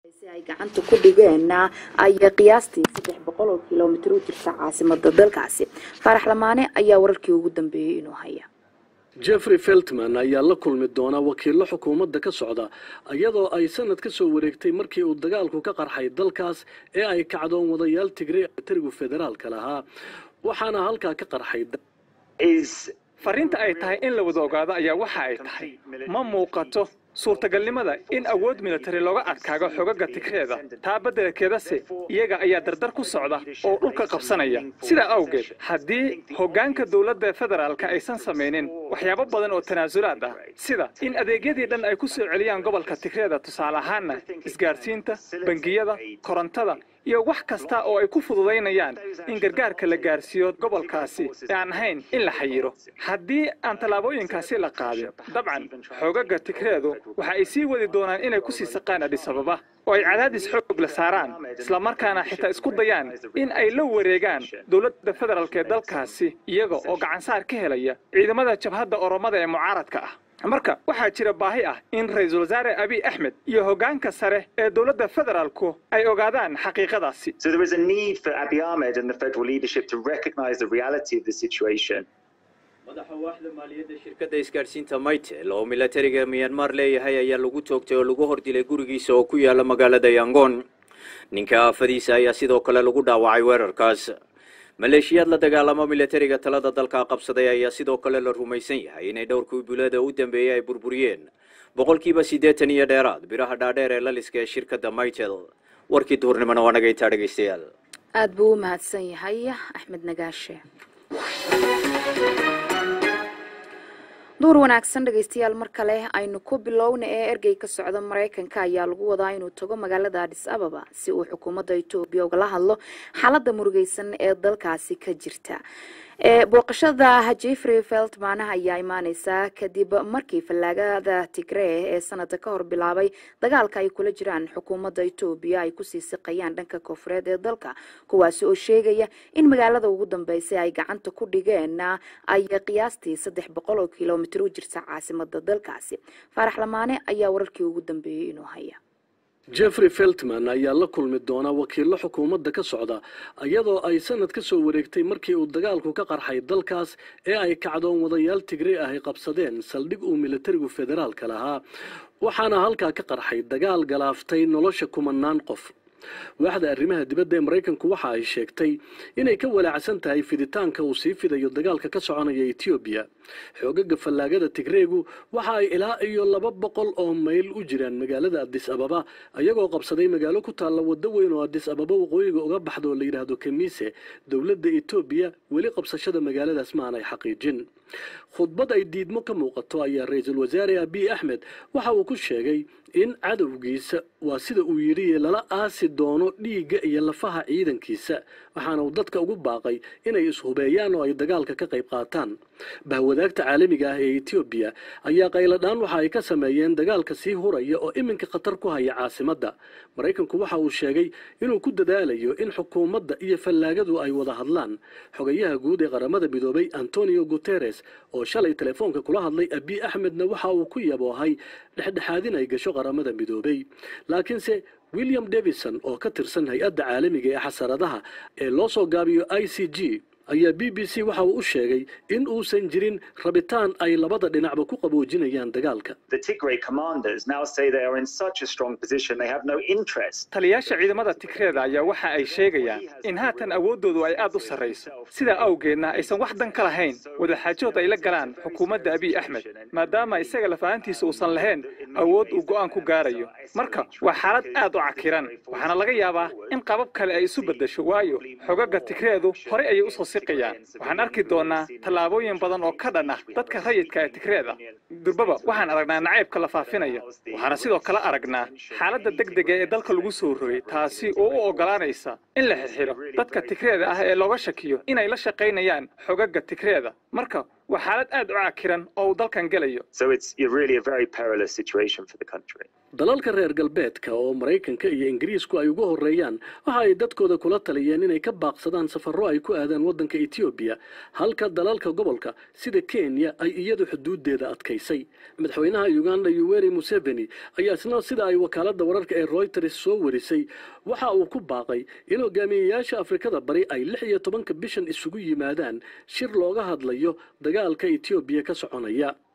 si ay gacanta ku dhigeen ay qiyaastii saddex boqol oo kilomitir u jirta caasimada dalkaasi faarax lamaane ayaa wararkii ugu dambeeyey inuu haya jeffrey feltman ayaa la kulmi doona wakiillo xukuumadda ka socda iyadoo ay sanad ka soo wareegtay markii uu dagaalku ka qarxay dalkaas ee ay kacdoon wadayaal tigre tarigu federaalka lahaa waxaana halkaa ka qarxay fariinta ay tahay in la wada ogaado ayaa waxa ay tahay ma muuqato suurtagalnimada in awood militari looga adkaago xogaga tigreeda taa beddelkeedase iyaga ayaa dardar ku socda oo dhulka qabsanaya sidaa awgeed haddii hoggaanka dowladda federaalka aysan samaynin waxyaabo badan oo tanaasulaad ah sida in adeegyadii dhan ay ku soo celiyaan gobolka tigreeda tusaale ahaanna isgaadhsiinta bangiyada korontada iyo wax kasta oo ay ku fududaynayaan in gargaarka la gaarsiiyo gobolkaasi ee aan ahayn in la xayiro haddii aan tallaabooyinkaasi la qaadin dabcan xoogaga tigreedu waxa ay sii wadi doonaan inay ku sii saqaan adhisababa oo ay cadaadis xoog la saaraan islamarkaana xitaa isku dayaan in ay la wareegaan dowladda federaalk ee dalkaasi iyaga oo gacansaar ka helaya ciidamada jabhadda oromada ee mucaaradka ah marka waxaa jira baahi ah in ra-iisul wasaare abiy axmed iyo hoggaanka sare ee dowladda federaalku ay ogaadaan xaqiiqadaasi madaxa waaxda maaliyadda shirkadda isgaadhsiinta maytel oo milatariga miyanmar leeyahay ayaa lagu toogtay oo lagu hordilay gurigiisa oo ku yaala magaalada yangon ninka aafadiisa ayaa sidoo kale lagu dhaawacay weerarkaas maleeshiyaad la dagaalamo milatariga talada dalka qabsaday ayaa sidoo kale la rumaysan yahay inay dhowrkii bulada u dambeeyey ay burburiyeen boqolkiiba siddeetan iyo dheeraad biraha dhaadheer ee laliska ee shirkadda maytel warkii duhurnimona waa nagaytaa dhegaystayaal aada buu u mahadsan yahay axmed nagaashe duur wanaagsan dhegaystayaal mar kale aynu ku bilowna ee ergey ka socda maraykanka ayaa lagu wadaa inuu tago magaalada adis ababa si uu xukuumadda etoobiya ugala hadlo xaaladda murugeysan ee dalkaasi ka jirta booqashada jeffrey feltman ayaa imaaneysaa kadib markii fallaagada tigree ee sanada ka hor bilaabay dagaalka ay kula jiraan xukuumadda etoobiya ay kusii siqayaan dhanka koonfureed ee dalka kuwaasi oo sheegaya in magaalada ugu dambeysay ay gacanta ku dhigeen ay qiyaastii saddex boqol oo kilomitir u jirta caasimada dalkaasi faarax lamaane ayaa wararkii ugu dambeeyey inuu haya jeffrey feltman ayaa la kulmi doona wakiillo xukuumadda ka socda iyadoo ay sanad ka soo wareegtay markii uu dagaalku ka qarxay dalkaas ee ay kacdoon wadayaal tigre ah ay qabsadeen saldhig uu militarigu federaalka lahaa waxaana halkaa ka qarxay dagaal galaaftay nolosha kumanaan qof waaxda arrimaha dibadda ee maraykanku waxa ay sheegtay inay ka walaacsan tahay fiditaanka uu sii fidayo dagaalka ka soconaya etoobiya xoogaga fallaagada tigreegu waxa ay ilaa iyo laba boqol oo mayl u jiraan magaalada adis ababa ayagoo qabsaday magaalo ku taalla waddo weyn oo adis ababa waqooyiga uga baxda oo la yidhaahdo kamiise dowladda etoobiya weli qabsashada magaaladaas ma aanay xaqiijin khudbad ay diidmo ka muuqato ayaa ra-iisul wasaare abiy axmed waxa uu ku sheegay in cadowgiisa waa sida uu yidhi lala aasi doono dhiigga iyo lafaha ciidankiisa waxaana uu dadka ugu baaqay inay ishubeeyaan oo ay dagaalka ka qayb qaataan bahwadaagta caalamiga ah ee etoobiya ayaa qayladhaan waxa ay ka sameeyeen dagaalka sii huraya oo iminka khatar ku haya caasimadda maraykanku waxa uu sheegay inuu ku dadaalayo in xukuumadda iyo fallaagadu ay wada hadlaan xogayaha guud ee qaramada midoobay antonio guteres oo shalay telefoonka kula hadlay abiy axmedna waxa uu ku yaboohay dhexdhexaadin ay gasho qaramada midoobay laakiinse william davison oo ka tirsan hay-adda caalamiga ee xasaradaha ee loo soo gaabiyo i c g ayaa b b c waxa uu u sheegay in uusan jirin rabitaan ay labada dhinacba ku qaboojinayaan dagaalka taliyaasha ciidamada tigreeda ayaa waxa ay sheegayaan in haatan awooddoodu ay aad u sarrayso sidaa awgeedna aysan wax dan ka lahayn wadaxaajood ay la galaan xukuumadda abiy axmed maadaama isaga lafahantiisa uusan lahayn awood uu go'aan ku gaarayo marka waa xaalad aad u cakiran waxaana laga yaabaa in qabab kale ay isu beddesho waayo xogaga tigreedu horey ayay usoo siqayaan waxaan arki doonaa tallaabooyin badan oo ka dhan ah dadka rayidka ee tigreeda durbaba waxaan aragnaa nacaybka la faafinayo waxaana sidoo kale aragnaa xaaladda degdega ee dalka lagu soo rogay taasi oo u oggolaanaysa in la xirxiro dadka tigreeda ah ee looga shakiyo inay la shaqaynayaan xogaga tigreeda marka waa xaalad aad u cakiran oo uu dalkan gelayo dalalka reer galbeedka oo maraykanka iyo ingiriisku ay ugu horreeyaan waxa ay dadkooda kula taliyeen inay ka baaqsadaan safarro ay ku aadaan waddanka etoobiya halka dalalka gobolka sida kenya ay iyadu xuduuddeeda adkaysay madaxweynaha uganda yuweri museveni ayaa isna sida ay wakaaladda wararka ee royters soo warisay waxa uu ku baaqay in hogaamiyeyaasha afrikada bari ay lix iyo tobanka bishan isugu yimaadaan shir looga hadlayo dagaalka etoobiya ka soconaya